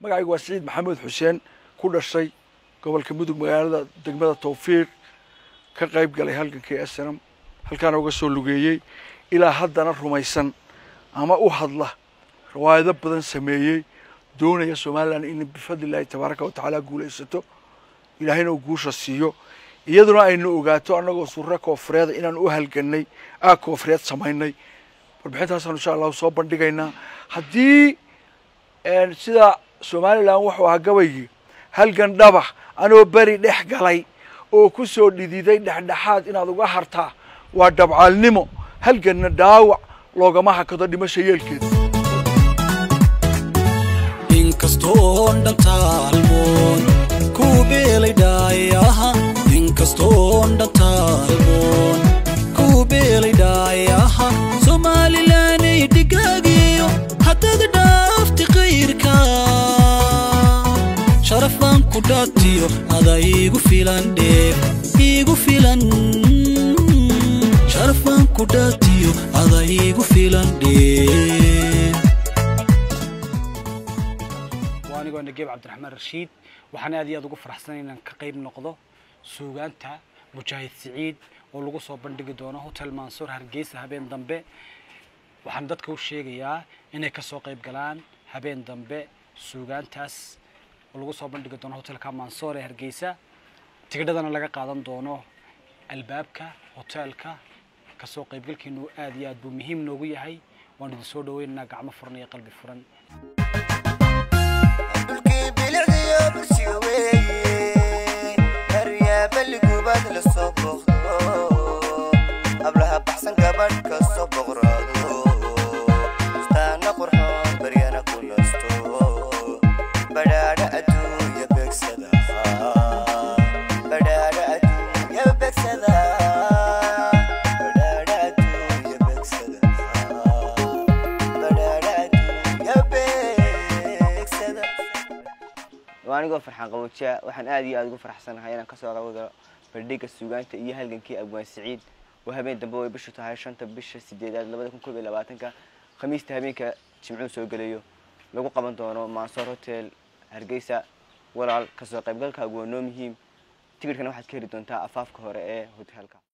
magacaygu waa siciid maxamed xuseen ku dhashay gobolka mudug magaalada degmada tawfiiq ka qayb galay halgankii snm halkaana uga soo lugeeyey ilaa haddana rumaysan ama u hadla riwaayado badan sameeyey doonaya somalilan in bifadlillahi tabaaraka watacaala guulaysato ilaahayna uu guusha siiyo iyaduna aynu ogaato annagoo surre koofureeda inaan u halganay aa koofureed samaynay warbixintaasaan insha allahu soo bandhigaynaa haddii sida somalilan wuxuu ahaa gabaygii halgan dhabax anoo beri dhex galay oo ku soo dhididay dhexdhexaad inaad uga hartaa waa dhabcaalnimo halganna dhaawac loogama hakado dhimasha yeelkeeda inkastoon dhantaalmoon ku beelay dhaayaha inkastoon dhantaalmoon ku beelay dhaayaha somaalilanay dhigaagiyo haddad dhaafti kayrka sharaf baan ku dhaatiyo ada iigu filan dheef iigu filan sharaf baan ku dhaatiyo ada iigu filan dheef waa anigoo nageeb cabdiraxmaan rashiid waxaan aad iyo aad ugu faraxsanay inaan ka qayb noqdo suugaanta mujaahid siciid oo lagu soo bandhigi doono hotel mansuur hargeysa habeen dambe waxaan dadka u sheegayaa inay kasoo qayb galaan habeen dambe suugaantaas oo lagu soo bandhigi doono hotelka mansoor ee hargeysa tigidhadana laga qaadan doono albaabka hoteelka kasoo qaybgalkiinu aad iyo aad buu muhiim noogu yahay waan idin soo dhaweynaynaa gacmo furan iyo qalbi furan dhulkii bilicdiyo bursiga weeye heryaa baligubaad la soo booqdo hablaha baxsan gabadh ka soo boqraado istaana qurxoon baryana ku nasto badhaadha adduunya beegsada badhaadha adduunya beegsada badhaadha adduunya beegsada badhaadha adduunya beegsada waa anigoo farxaan qaboojiya waxaan aad iyo aad ugu faraxsanahay inaan kasoo qayb galo bandhiga suugaanta iyo halgankii abwaan siciid oo habeen dambe way bishu tahay shanta bisha sideedaad labada kun koob iyo labaatanka khamiista habeenka jimcuhu soo gelayo lagu qaban doono mansoor hotel hargeysa walaal kasoo qaybgalkaagu waa noo muhiim tigidhkana waxaad ka heli doontaa afaafka hore ee hotelka